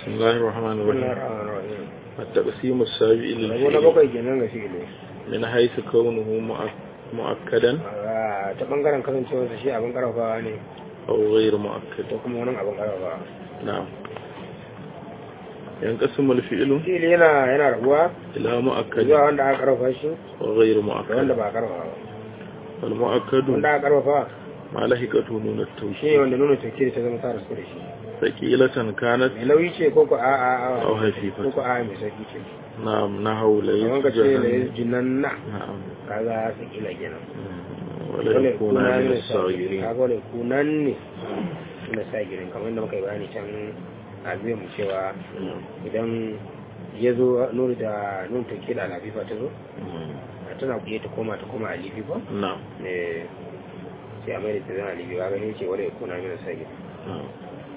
بسم الله الرحمن بسم الله الرحيم الرحمن الرحيم التقسيم السابع rabo na للفعل bakwai kenan ga fi'ili من حيث كونه مؤك- مؤكدا Ah, ta bangaren kasancewarsa shi abin karfafawa ne أو غير مؤكد da kuma wani abin karfafawa نعم ينقسم الفعل fi'ili yana yana rabuwa إلى zuwa مؤكد wanda aka karfafa shi وغير da wanda مؤكد ba a karfafa ba والمؤكد wanda aka karfafa ما لحقته نون shi ne التوكيد wanda nuna tafkiri ta zama ta rasu da shi ثقيلة كانت mai nauyi ce ko ko a a a أو ko خفيفة ko a mai sauki ce نعم نحو kamar ka ليس ce da جهنم jinan na نعم kaga su kila kenan ولا wale يكون kuna من ne sagirin الصاغرين kaga wale kunan ne na sagirin kamar da muka yi bayani can a biyan mu cewa نعم. idan ya zo nuna da nuna take da alafifa ta zo tana kuye ta koma ta koma alifi ba نعم ne sai a mai da ta zama alifi ba gani ce wale kuna ne sagirin نعم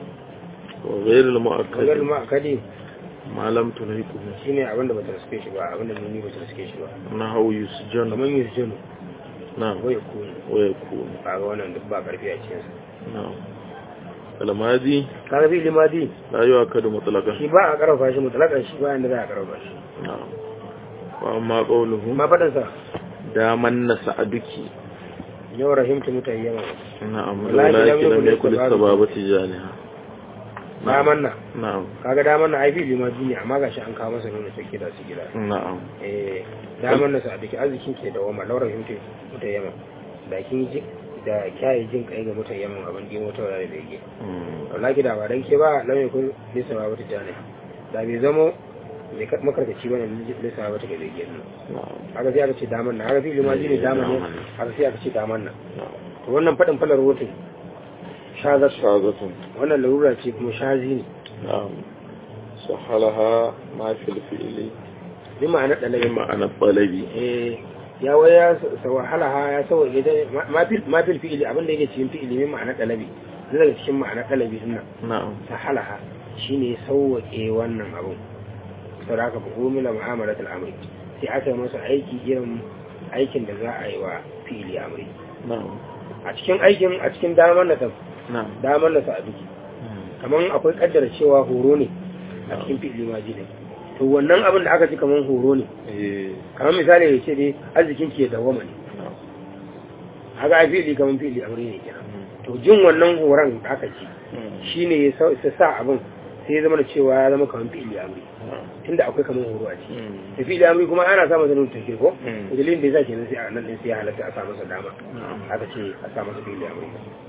وغير kagar المؤكد ma kadi ما لم تلحقه shine abin da bata riske shi ba abin da nuni bata riske shi ba نحو يسجن kamar yin jinu نعم ko ya kuni ويكون kaga wannan duk ba karfi a cikin sa نعم الماضي kaga bi limadi لا يؤكد مطلقا shi ba a karfafa shi mutlakan shi ba inda za a karfafa shi نعم وأما قوله ma faɗin sa دامن سعدك yau rahimtu mutayyama نعم والله ولكن لم لم يكن يكن السبابة السبابة جانها daman nan نعم kaga daman nan ai fi limadi ne amma gashi an kawo masa nuna take da su gida نعم eh daman nan sa dake arzikin ke da wama laura rahimtu mutayyama da kin ji da kyayi jin kai ga mutayyaman abin da mota da bege مم. wallahi da ba dan ke ba lam yakun lisa ba ta jani da bai zamo mai makarkaci bane lisa ba ta ga bege nan نعم haka sai aka ce daman nan haka fi limadi ne daman ne Daman. haka sai aka ce daman nan نعم to wannan faɗin falar rotun shazar شاذة wannan larura ce kuma shazi ne نعم سهلها ما في الفعل bi ma'ana ɗalabi بمعنى الطلب eh ya waya sa wahala ha ya sawa ita ma fil ma fil fi'ili abin da yake cikin fi'ili min ma'ana ɗalabi zai daga cikin ma'ana ɗalabi din nan نعم sahala ha shine sauwaƙe wannan abun saboda haka fa umila mu'amalatul amri sai aka yi masa aiki irin aikin da za a yi wa fi'ili amri نعم a cikin aikin a cikin damar da ta نعم damar da ta a duki kamar akwai kaddara cewa horo ne a cikin fi'ili maji ne to wannan abin da aka ji kamar horo ne إيه. kamar misali ya ce dai arzikin ke dawama ne نعم haka a fi'ili kamar fi'ili aure ne kenan to jin wannan horon da aka ji shine ya sa ya sa abin sai ya zama da cewa ya zama kamar fi'ili amri نعم tunda akwai kamar horo a ciki مم. da fi'ili amri kuma ana sa masa nuna take ko Mm. to dalilin da yasa kenan sai a nan din sai ya halatta a sa masa dama نعم aka ce a sa masa fi'ili amri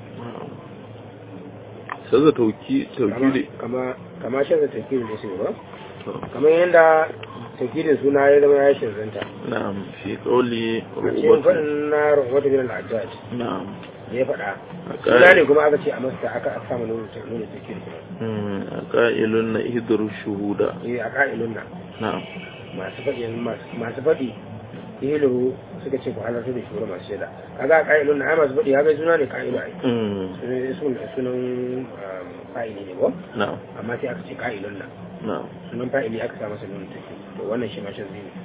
سذا توكي توكيد kama kama shan da take da su ba kamar yadda tafkirin suna ya zama ya shirzanta نعم في قولي a cikin رغبة faɗin na rahmatu bin al-ajjaj نعم ya faɗa أقائل- suna ne kuma aka ce a masta aka aka samu nuna ta nuna tafkir kuma مم. أقائل إهدر الشهود eh a ka'ilun nan نعم masu faɗi masu- masu faɗi ilu suka ce ku halarta da shugaba masu shaida kaga a ka'ilun nan ai masu faɗi haka suna ne ka'ilu ai مم. sunan sunan sunan um, fa'ili ne ko نعم amma sai aka ce ka'ilun nan نعم sunan fa'ili aka sa masa nuna tafkir to wannan shi ma shazzi ne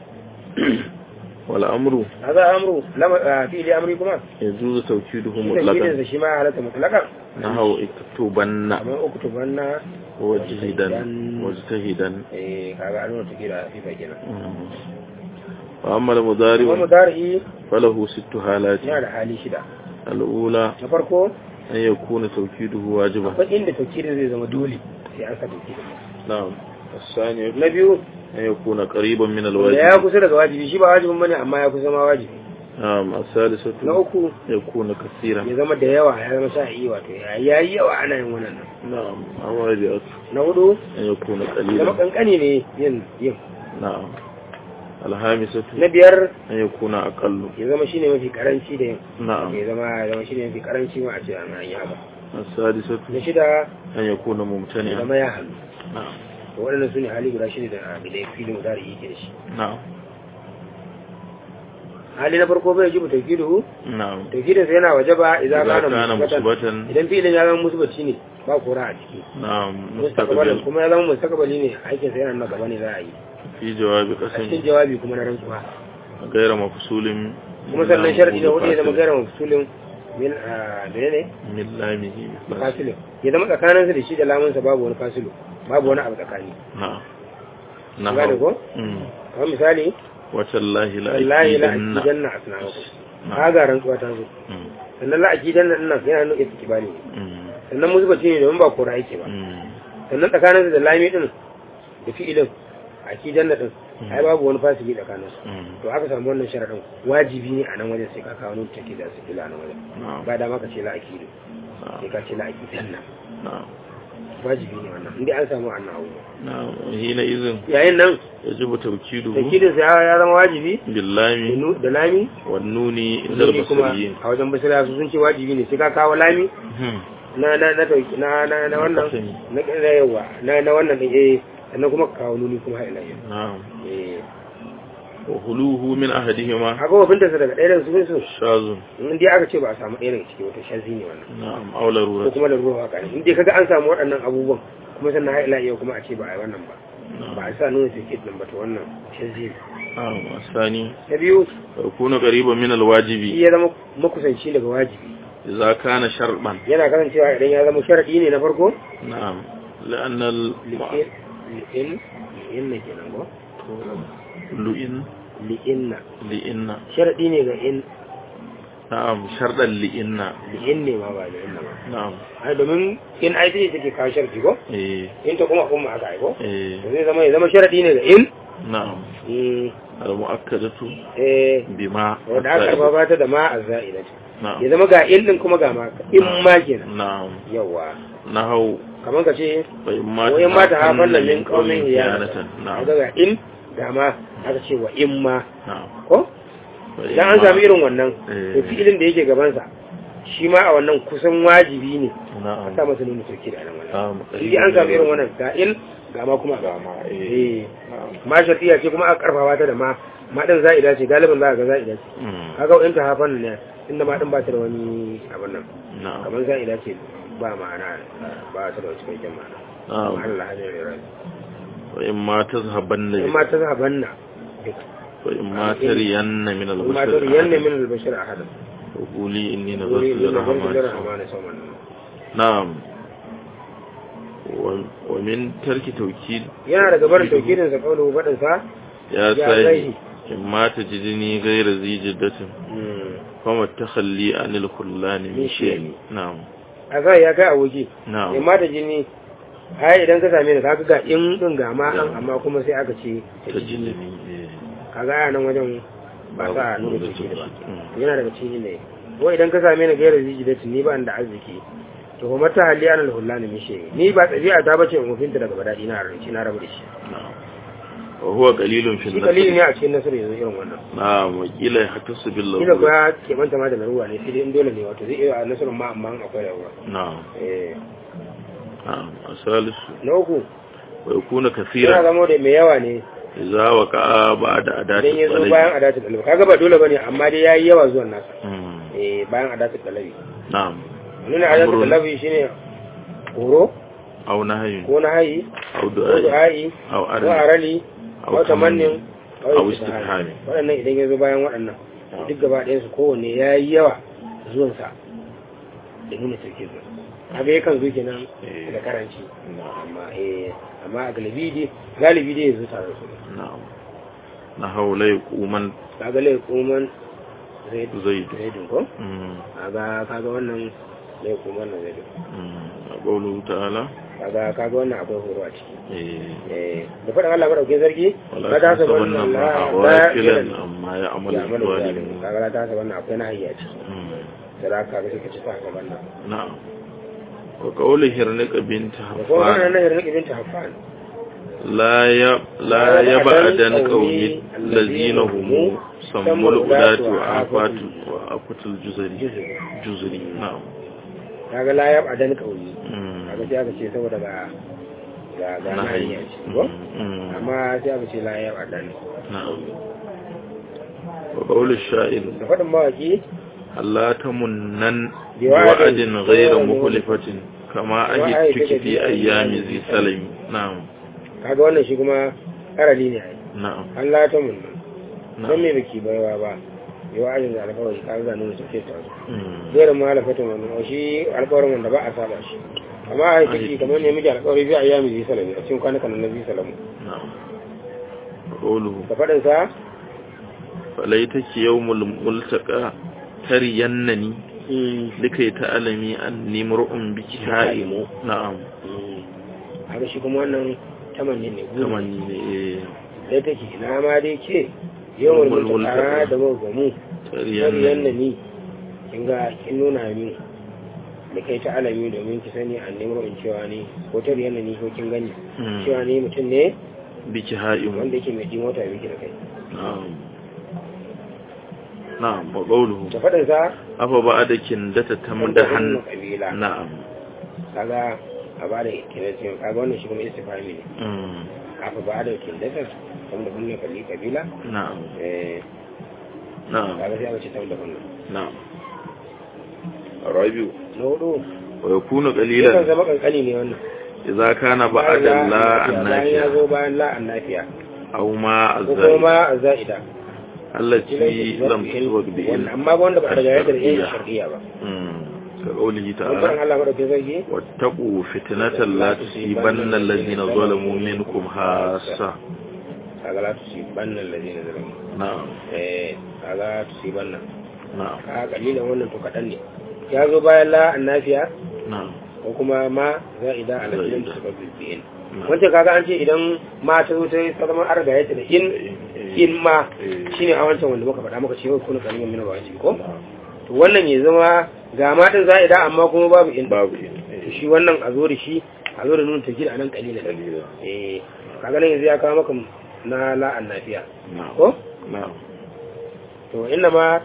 والأمر هذا أمره لما آه، في لي أمري كمان يجوز توكيده shi مطلقا da shi ma halatta mutlaka نحو اكتبن kamar uktubanna وجهدا واجتهدا eh kaga an nuna take da fifa kenan مم. وأما kuma المضارع mudari فله ست حالات yana da hali shida الأولى na farko أن يكون توكيده واجبا akwai inda taukirin zai zama dole sai an sa taukirin نعم الثانية na biyu أن يكون قريبا من da ya الواجب kusa daga wajibi shi ba wajibin bane amma ya kusa ma wajibi نعم الثالثة na uku يكون كثيرا ya zama da yawa ya zama sha'i wato ya yi yawa ana yin wannan نعم الرابعة na hudu أن يكون ya zama قليلا kankani ne yin yin نعم الخامسة na biyar أن يكون أقل ya zama shine mafi karanci da yin نعم ya zama ya zama shine mafi karanci ma a ce ana yi haka السادسة na shida أن يكون ya ممتنعا zama ya hannu نعم to waɗannan su ne hali guda shida da da ya filin udari yake da shi نعم hali na farko bai jibu taukidu نعم taukidin sa yana waje ba idan إذا kana كان musbatan مثبتا idan filin ya zama musbaci ne ba kora a ciki نعم mustaqbalin مستقبل kuma ya zama mustaqbali ne aikin sa yana nan gaba ne za a yi في جواب a cikin قسم jawabi kuma na rantsuwa غير مفصول kuma sannan sharadi da hudu ya zama فاصل. gaira mafsulin min a menene من لامه فاصل. fasilu ya zama tsakaninsa da shi da lamunsa babu wani fasilu babu wani abu tsakani na'am An gane ko Mm. kamar misali watallahi la wallahi la akidanna akidanna asnamakum Na'am. kaga rantsuwa ta zo Mm. sannan la akidanna din nan yana nuna istikbali ne Mm. sannan musbati ne domin ba kora yake ba Mm. sannan tsakaninsa da lami din da fi'ilin akidanna din ai babu wani fasiki tsakaninsu Mm. to aka samu wannan sharadin wajibi ne a nan wajen sai ka kawo nuna take da su kila nan wajen na'am ba dama ka ce la akidu sai na'am ka ce la akidanna na'am wajibi ne wannan inda an samu annan abu na'am hina izin yayin nan yajibu tawkiduhu takidin sa ya zama wajibi da billami nu- da lami wan nuni indal zuri kuma basriyin a wajen basira su sun ce wajibi ne sai ka kawo lami Hmm. na na na tauki na na na wannan kasani. na na yawa na na wannan din eh sannan kuma ka kawo nuni kuma har ila yau na'am eh wa huluhu min ahadihima haka wa binta daga ɗaya daga cikin su shazun in dai aka ce ba a samu ɗaya daga ciki wata shazi ne wannan na'am aw ko larurat kuma da ruwa haka ne in dai kaga an samu waɗannan abubuwan kuma sannan har ila yau kuma a ce ba a yi wannan ba ba a sa nuna sai din ba to wannan shazi ne na'am asani ta biyu yakunu qariban min alwajibi shi ya zama makusanci daga wajibi idza kana sharban yana kasancewa idan ya zama sharadi ne na farko na'am la'anna al li'in li'in li'in ne kenan ko lu'in li'inna li'inna sharadi ne ga in na'am shardan li'inna li'in ne ma ba li'inna ba na'am ai domin in ai take take kawo sharadi ko eh in ta kuma kuma aka ai ko eh to zai zama ya zama sharadi ne ga in na'am Mm, al mu'akkadatu eh bima wanda aka karfafa ta da ma azza'ilati na'am ya zama ga in din kuma ga ma in ma kenan na'am yawa nahau kamar ka ce fa imma wa in ma ta hafan tahafanna nan min qaumin hiyanatan hiyanatan na'am kaga ga in ga ma aka ce wa in ma na'am ko Fa idan an imma- sami irin wannan Eh. to fi'ilin da yake gabansa shi ma a wannan kusan wajibi ne a na'am sa masa nuna sauki da nan wannan na'am in an sami irin wannan ga in ga ma kuma ga ma eh eh na'am ma shartiya ce kuma aka karfafa ta da ma ma din za'ida ce galibin za ka ga za'ida ce Mm. kaga in ta hafan ne inda ma din ba ta da wani abin nan na'am kamar za'ida ce ba ma'ana ba ta da wani cikakken ma'ana na'am Allah hajjar ya rai wa imma tazhabanna in ma ta zaban na duka wa imma tariyanna min in ma ta riyan ne al-bashar min albashir a hadin wa quli inni wuri nazartu ne da barci da lirrahmani rahama na sauman na'am wa wa min tarki tawkid yana daga barin taukidin sa kaulu baɗin sa ya Ya sai zai. imma tajidni ghayra zijdatin fama takhalli anil khullani min Min shay'in. shay'in na'am a zai ya kai aboki na'am in ma ta jini ai idan ka same ni kaga ga in din ga ma an amma kuma sai aka ce ta jini tajidni kaga a nan wajen ba Babu sa nuna nuna ciki da ba ciki. yana daga cikin ne ko idan ka same ni gairar zijidatin ni ba ni da arziki to kuma ta hali ana hullani min shi ni ba tsabi'a ta bace in mufinta daga badadi na ranci na rabu da shi na'am wa huwa qalilun fi shi kalili ne an-nasr a cikin nasarar yanzu irin wannan na'am wa qila hatasu bil kila ko lahu ya keɓanta ma da laruwa ne sai dai in dole ne wato zai iya a nasarar ma amma in akwai laruwa na'am eh na'am asalisu na uku wa yakuna yana kaseeran zama da mai yawa ne idza waqa'a ba'da adati idan ya zo talabi bayan adatul dalabi kaga ba dole bane amma dai yayi yawa zuwan nasa Mm, eh bayan adatul dalabi na'am nuna adatul Amrun. dalabi shine horo aw nahyun ko na hayi aw ko du'a du'a'i aw ko arli arali aw ko tamannin aw ko istifhami. istihami waɗannan idan ya zo bayan waɗannan duk gaba ɗayan su kowanne yayi yawa zuwan sa da nuna sarki zuwa kaga yakan zo kenan Eh. da karanci na'am amma eh amma a galibi dai galibi dai yanzu tare da su na'am na haula yaquman kaga lai kuman zai zaid zaidun ko mm kaga kaga wannan lai kuman na zaidun mm qawluhu ta'ala kaga kaga wannan akwai horo a ciki eh eh da faɗin Allah madaukakin sarki wala ta sa tasabanna wannan ma la ghafilan la amma ya'malu ya mana zalimin zalimun kaga la ta sa wannan akwai na hayya ciki Mm, da za ka ga suka ci ta gaban nan na'am wa qawlu hirnika bint da kuma wannan hafan na hirin ibn tahfan لا ي... لا يبعدن قومي الذين هم سموا الأولاد وعافات وعافات الجزري juzu جزري نعم kaga la yab adan kauli مم. kaga sai aka ce saboda ga ga ga na نهي. hayya ce ko مم. amma sai aka ce la yab adan نعم وقول الشاعر da faɗin mawaki ألا تمنن بوعد بوعد غير غير مخلفة كما وعد أجدتك في في أيام ذي سلم نعم kaga wannan shi kuma karali ne ai نعم Allah ta mun don نعم me baki baiwa ba yau ajin da alƙawari kaga ga nuna tafiya ta مم. zai ma alfatun wannan shi alƙawarin wanda ba a saba shi amma a yi kamar ne miji alƙawari biya ayyami zai salami a cikin kwanukan na zai salamu na'am qawluhu da faɗin sa falaitaki yawmul multaqa tariyannani likai ta'alami anni mar'un biki ha'imu na'am haka shi kuma wannan tamanni ne guri tamanni ne eh da take ina ma dai ce yawan Yawmul multaka multaka. da magamu tariyannani yadda ni kin ga kin nuna min da kai ta alami domin ki sani an nemi in cewa ni ko ta riyan ni ko kin gani Mm. cewa ni mutum ne biki ha'imu wanda yake mai jin wata biki da kai na'am na'am wa qawluhu da faɗin sa afa ba'da kindata tamdahan kabila na'am kaga a ba da kinesiyan kaga wannan shi kuma istifami ne mm aka ba da kinesiyan saboda kunne kalli kabila na'am eh na'am kaga sai aka ce saboda kunne na'am rabiu na hudu wa yakunu yakan qalilan zama kankani ne wannan idza kana ba'da la bayan ya annafiya zo bayan la annafiya aw ma ko kuma azza ma za'ida allati lam tuwag bi wannan amma ba wanda ba daga yadda yin shar'iyya ba mm ka qawlihi mun faɗin ta'ala Allah madaukakin sarki wattaqu fitnatan la tusibanna alladhina zalamu minkum hassa kaga la tusibanna alladhina zalamu na'am eh kaga tusibanna na'am kaga kalilan wannan to kadan ne ya zo bayan la annafiya na'am ko kuma ma za'ida alladhina Za'ida. tusibanna bi'in na'am. wancan kaga an ce idan ma ta zo ta yi zama an riga yadda da in in ma Eh. shine a wancan wanda muka faɗa maka cewa kuna kalilan mina ba ko Na'am. to wannan ya zama ga ma din za'ida amma kuma babu in babu to shi wannan a zo da shi a zo da nuna tajir a nan kalilan dalila eh kaga nan yanzu ya kawo maka na la annafiya na'am ko na'am to inna ma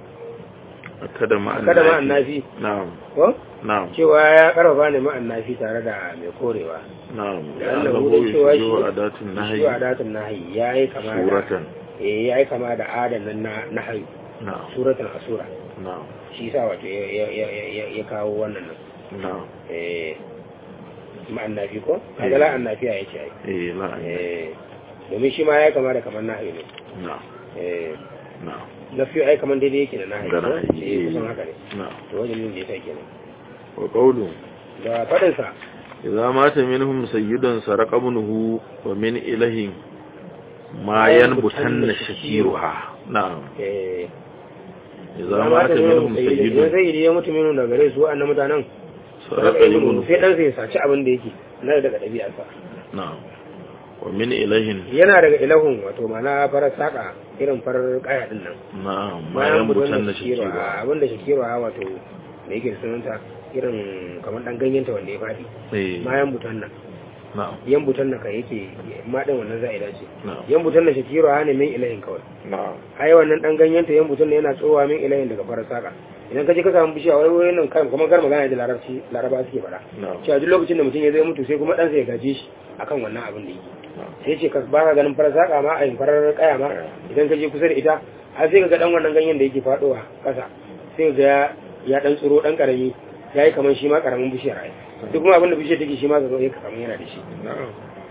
kada ma kada ma annafi na'am ko na'am cewa ya karfafa ne ma annafi tare da mai korewa na'am Da Allah annahu wurin cewa shi- yushbihu adatun nahyi shi adatun nahi yayi kama da suratan eh yayi kama da adanan na nahi na'am suratan asura na'am shi yasa wato ya ya ya ya- ya kawo wannan nan na'am eh ma annafi ko kaga la annafiya yace ai eh la'an eh domin shi ma ya kama da kamar nahi ne na'am eh na'am nafi ai kamar daidai yake da nahi Da ko nahi, eh eh. kusan haka ne na'am to wajen yin da yasa kenan wa qawlu da fadin sa idza mata minhum sayyidun sarqa ibnuhu wa min ilahin ma yanbutanna shakiruha na'am eh idza mata minhum idan sayyidun zai yi ya mutu minu daga gare su wa'annan mutanen sarqa ibnuhu sai dan sai ya saci abin da yake na daga ɗabi'arsa na'am wa min ilahin yana daga ilahun wato mana farar saka irin farar kaya din nan na'am ma yanbutanna shakira shakiruha abin da shakira wato da yake da sunanta irin kamar dan ganyenta wanda ya faɗi eh ma yan butan nan na'am yan butan nan ka yake ma din wannan za'ida ce na'am yan butan nan shakira ne min ilahin kawai na'am ai wannan dan ganyenta yan butan nan yana tsowa min ilahin daga farar saka idan ka je ka samu bishiya wai wai nan kan kuma gar magana da larabci laraba suke faɗa na'am cewa duk lokacin da mutum ya zai mutu sai kuma ɗansa ya gaje shi akan wannan abin da yake sai ce ka ba ka ganin farar saƙa ma a yin farar kaya ma idan ka je kusa da ita har sai ka ga ɗan wannan ganyen da yake faɗowa ƙasa sai ka ga ya ɗan tsiro ɗan ƙarami ya yi kamar shi ma ƙaramin bishiyar ai duk kuma abin da bishiyar take shi ma ka zo ka kamar yana da shi na'am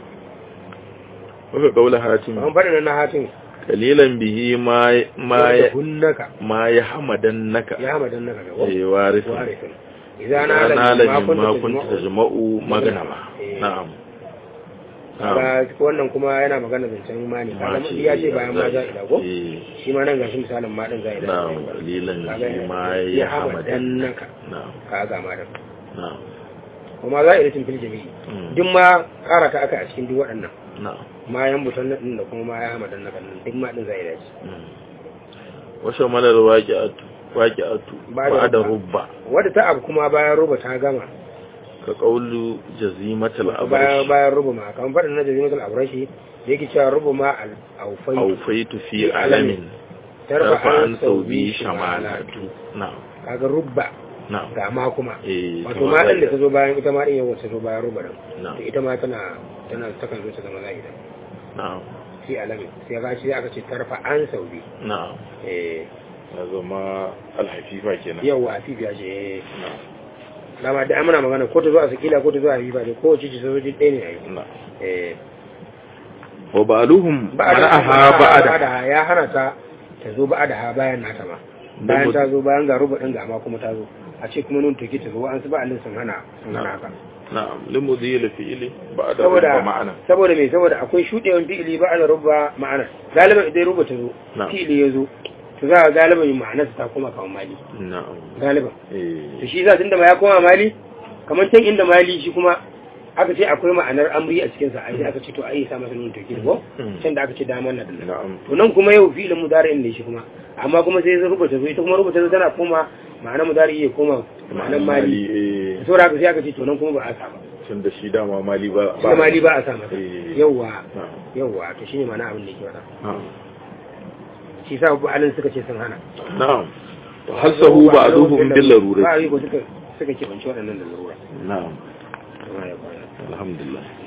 waka kaula hatim an faɗi na hatin kalilan bihi ma ma da hunnaka ma ya hamadan naka ya hamadan naka ga eh warith warifin idan na na la lalima ma kun kunta tajma'u maganama Eh. na'am na'am kaga wannan kuma yana magana zancen imani kaga Ma ce ya ce bayan ma za ila ko eh shi ma nan gashi misalin ma din za ila na'am kalilan bihi ma ya hamadan naka na'am kaga ma din na'am kuma za ila fil jami'i Mm. duk ma kara ta aka a cikin duk waɗannan na'am ma yan butan nan da kuma ma ya hamadan naka din duk ma din za ila ci mm. wa shamalar waqi'atu waqi'atu Ba da ba'da rubba. rubba wadda ta abu kuma bayan ruba ta gama ka qawlu jazimatul bayan abrash bayan ruba ma kan faɗin na jazimatul abrashi da yake cewa ruba ma al aufai awfaitu fi alamin tarfa an an saubi saubi shamalatu shamalatu na'am kaga rubba na'am ga ma kuma eh wato ma ɗin da ta zo bayan ita ma ɗin yawan ta zo bayan ruba ɗin na'am to ita ma tana tana takan zo ta zama zahida na'am fi alamin sai ga shi aka ce tarfa an saubi na'am eh ya zama alhafifa kenan yawa fifiya ce eh na'am dama da amana magana ko ta zo a sakila ko ta zo a fifa ne ko wace ce sojoji ɗaya ne a yi na'am eh wa ba'aluhum ba'ada mana'aha ba'ada ya hana ta ta zo ba'ada ha bayan nata ma bayan ta zo bayan ga ruba ɗin ga ma kuma ta zo a ce kuma nun take ta zo an su ba'alin sun hana sun hana haka na'am limudhi li fi'li ba'da saboda rubba ma'ana saboda me saboda akwai shudewan fi'ili ba da rubba ma'ana galiban idan rubba ta zo Na'am. fi'ili ya zo to za ga galiban ma'anarsa ta koma kawo mali na'am galiban to eh shi yasa tunda ma ya koma mali kamar can inda mali shi kuma aka ce akwai ma'anar amri a cikin sa ai sai aka ce to ai ya sa masa nun tawkid ko Mm. can da aka ce damar na dinnan na'am to nan kuma yau fi'ilin mudari'in ne shi kuma amma kuma sai zai rubuta zo ita kuma rubuta zo tana koma ma'anar mudari ya koma ma'anar mali eh saboda haka sai aka ce to nan kuma ba a sa ba tun da shi dama mali ba shi da mali ba a sa masa Eh. yawwa na'am yawwa to shine ma'ana abin da yake faɗa na'am shi sa bu alin suka ce sun hana na'am hasahu ba'duhum bil ba larurati yi ko suka suka kebanci waɗannan da larura na'am Kuma ya kwana. alhamdulillah